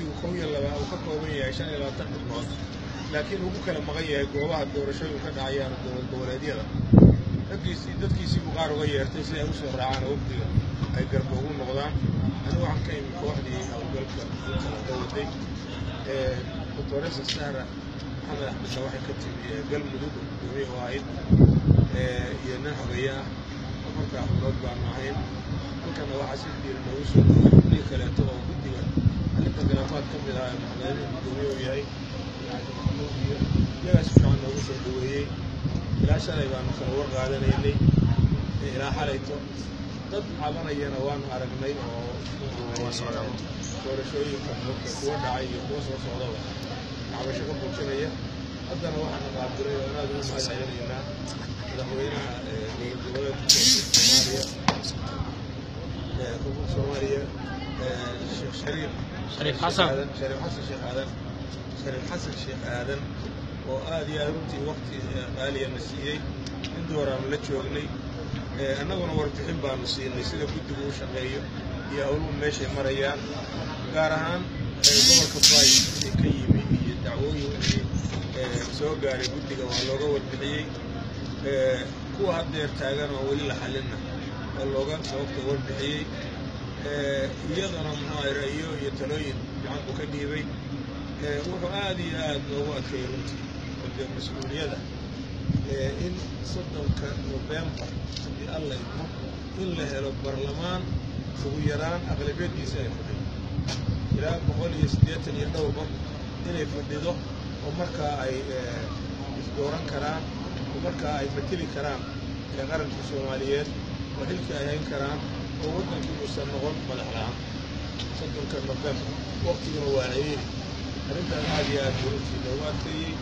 guddigu kow iyo laba uu ka kooban yahay shan iyo labaatan xubnood laakiin ugu kala maqan yahay goobaha doorashooyin ka dhacayaan dowlad goboleedyada raggiisii dadkiisii buu qaar uga yeertay si ay u soo raacaan wafdiga ay garba ugu noqdaan anigu waxaan ka imi kooxdii howlgalka ka waday doctoresa sahra maxamed axmedna waxay ka timi galmudug gudoomiye u ahayd iyo nin xogeeye ah markaa xubnood baanu ahayn halkana waxaa si diir noogu soo dhoway xubnihii kaleeto oo guddiga arrinta khilaafaad ka mid ah ee maxameedin gudoomiye u yahay iyo iyagaa si fiican noogu soo dhoweeyey ilaa shalay baanu kala war qaadanaynay ilaa xalayto dad cabanayana waanu aragnay oo doorashooyinka kuwa dhacay iyo kuwa soo socdaba cabasho ka muujinaya haddana waxaana qaabilay oo inaad ugu mahad celinaynaa madaxweynaha dowlad goboleedka soomaaliya koonfurta soomaaliya sheekh shariif Shariif Xasan. shariif xasan sheekh aadan shariif xasan sheekh aadan oo aad iyo aad runtii waqti qaaliyana siiyey in dooraanu la joognay annaguna warbixin baanu siinay sida guddigu u shaqeeyo iyo howluhu meeshay marayaan gaar ahaan gobolka baay wixii ka yimi iyo dacwooyin wixii soo gaaray guddiga waa looga warbixiyey kuwa haddeer taagan oo weli la xalinna waa looga sababta warbixiyey iyadana muxuu ra'yo iyo talooyin fiican buu ka dhiibay wuxuu aad iyo aad noogu adkeeyey runtii de mas-uuliyada in soddonka nofembar haddii alla idmo in la helo barlamaan ugu yaraan aqlabiyadiisa ay fadhido ilaa boqol iyo siddeetan iyo dhowr qof inay fadhido oo markaa ay isdooran karaan oo markaa ay mateli karaan ee qaranka soomaaliyeed oo xilkii ay hayn karaan oo waddankii uusan noqon madax la-aan soddonka nofembar waqtiguna waa ciriiri arrintaas aad iyo aad buu runtii loogu adkeeyey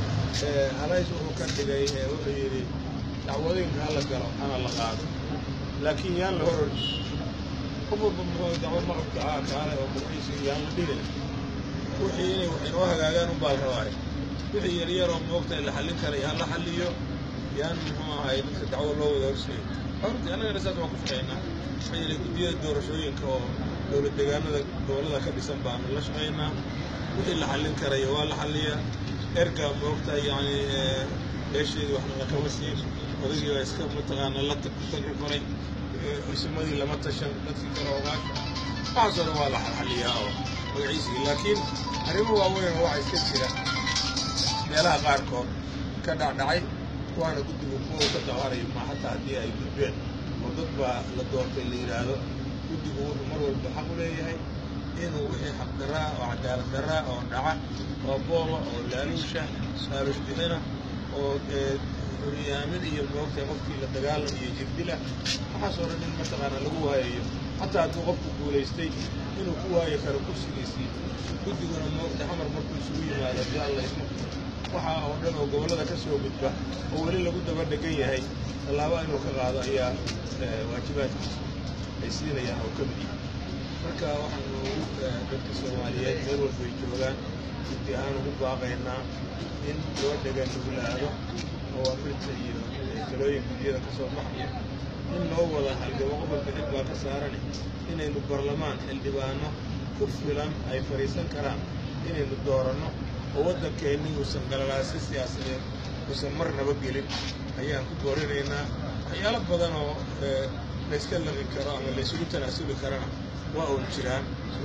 halays wuxuu ka dhigay wuxuu yidhi dacwadooyinka hala galo hana la qaado laakiin yaan la hor ordi qof walba muxuu dacwo maqabka haa kaale oo magaciisa yaan la dhigin wixii inay wax inoo hagaagaan unbaa la rabaayo wixii yaryaroo moogta la xallin karay ha la xalliyo yaan muxuu ahay dadka dacwo loo wada horseeyo horti annagana saas waan ku shaqaynaa maxaa yeelay guddiyada doorashooyinka oo dowlad deegaanada gobollada ka dhisan baanu la shaqaynaa wixii la xallin karayo waa la xalliyaa erga moogta yacni meesheedii waxna lakama siin odagii baa iska mataqaana la tagi koray isimadii lama tashan dadkii kale ogaasha waxaasoo dhan waa la xalxaliyaa oo magaciisii laakiin arrimo waaweyn oo waxa iska jira meelaha qaarkood ka dhacdhacay kuwaana guddigu kuwa ka dawarayo ma xataa haddii ay gudbeen oo dad baa la doortay la yidhaahdo guddigu wuxuu mar walba xaq u leeyahay inuu wixii xaqdaraa oo cadaalad daraa oo dhaca oo booba oo laaluusha laaluush bixina oo horyaamin iyo moogta qofkii la dagaalam iyo jirdila waxaasoo dhan in mataqaana lagu waayayo xataa hadduu qofku guulaystay inuu ku waayi karo kursigiisii guddiguna moogta xamar markuu isugu yimaado haddii alla ismo waxa oo dhan oo gobollada ka soo gudba oo weli lagu daba dhegan yahay tallaaba inuu ka qaado ayaa waajibaadkiisa ay siinayaan oo ka mid yahay marka waxaanu dadka soomaaliyeed meel walba ay joogaan guddi ahaan ugu baaqaynaa in loo dhegan nuglaado oo amirta iyo talooyin gudyada ka soo baxaya in loo wada halgamo gobolka xil baa ka saarani inaynu barlamaan xildhibaano ku filan ay fadhiisan karaan inaynu dooranno oo waddankeenni uusan galalaasi siyaasadeed uusan marnaba gelin ayaan ku boorinaynaa waxyaalo badan oo layska laqi karo ama laysugu tanaasuli karana waa uun jiraan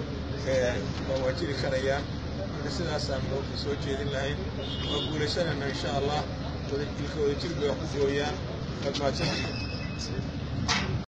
waa jiri karayaan marka sidaasaan noogta soo jeedin lahayn waa guulaysanaynaa insha allah ilka wada jir bay wax ku gooyaan waad mahadsantihiin